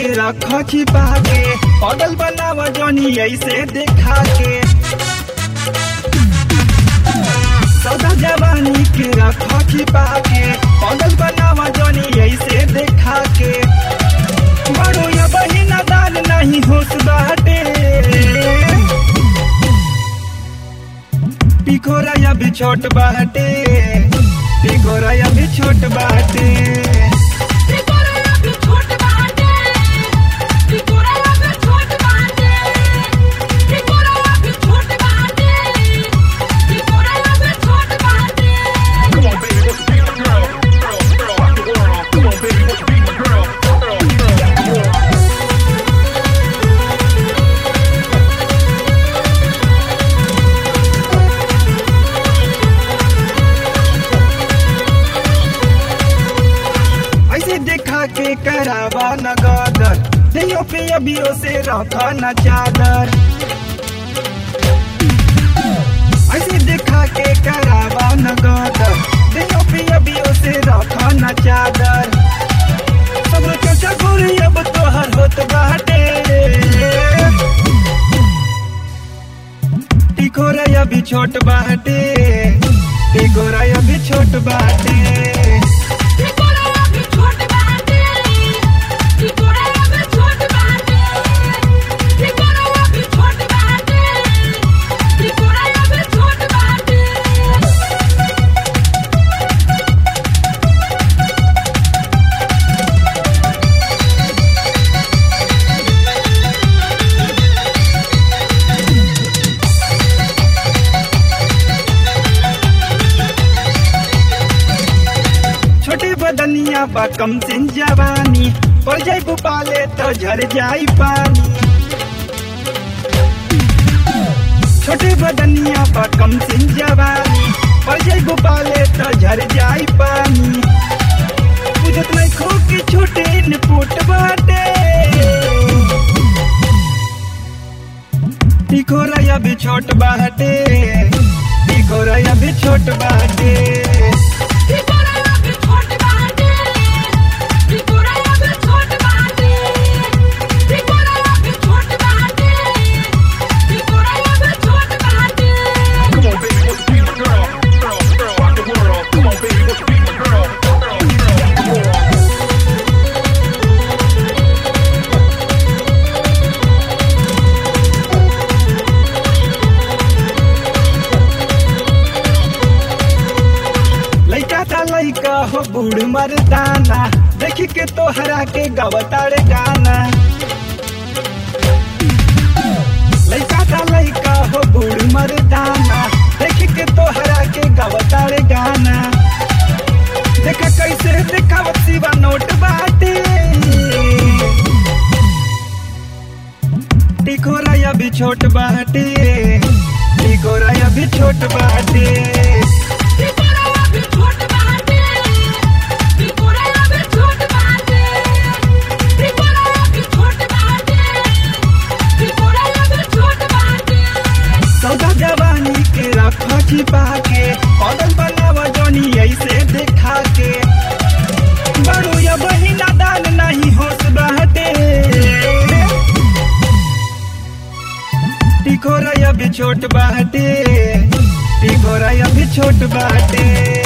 के रख छिपा के पागल बनावा जनी ऐसे देखा के सदा जवानी के रख छिपा के पागल बनावा जनी ऐसे देखा के बड़ो या बहिना दान नहीं होश बाटे टिकोरा या भी छोट बाटे टिकोरा या भी छोट बाटे त्रिपुरा लग छोट बाटे त्रिपुरा लग छोट बाटे त्रिपुरा लग छोट बाटे त्रिपुरा लग छोट बाटे Come on, baby, what's the beat, girl? Girl, girl, rock the world. Come on, baby, what's the beat, girl? Girl, girl. ऐसे देखा के करावा न गदर दियों पे अभियो से रखा न चादर ऐसे देखा के करावा न गदर दियों पे अभियो से रखा न चादर सब चचा गोरी अब तोहर होत बाटे टिकोरा अभी छोट बाटे टिकोरा अभी छोट बाटे त्रिपुरा लग छोट बाटे त्रिपुरा लग छोट बाटे त्रिपुरा लग छोट बाटे त्रिपुरा लग छोट बाटे छोटे बदनिया बा कम सिन जवानी पर जाई पाले तो झर जाई पानी छोटे बदनिया बा कम सिन जवानी पर जाई पाले तो झर जाई पानी बुझत नहीं खो के छोटे न पुट बाटे टिकोरा या भी छोट बाटे टिकोरा या भी छोट बाटे त्रिपुरा लग छोट बाटे त्रिपुरा लग छोट बाटे त्रिपुरा लग छोट बाटे त्रिपुरा लग छोट बाटे Come on, baby, what's the beat, girl? Girl, girl, rock the world. Come on, baby, what's the beat, girl? Girl, girl. लइका था लइका हो बूढ़ मर्दाना देख के तोहरा के गवतारे गाना लइका था लइका हो बूढ़ मर्दाना देख के तोहरा के गवतारे गाना देखा कैसे देखावत सिवा नोट बाटे टिकोरा या भी छोट बाटे टिकोरा या भी छोट बाटे त्रिपुरा लग छोट बाटे त्रिपुरा लग छोट बाटे त्रिपुरा लग छोट बाटे त्रिपुरा लग छोट बाटे सौदा जवानी के रख छिपा के पागल बनावा जनी ऐसे देखा के बड़ू या बहिना दान नहीं होश बहते टिकोरा या भी छोट बाटे टिकोरा या भी छोट बाटे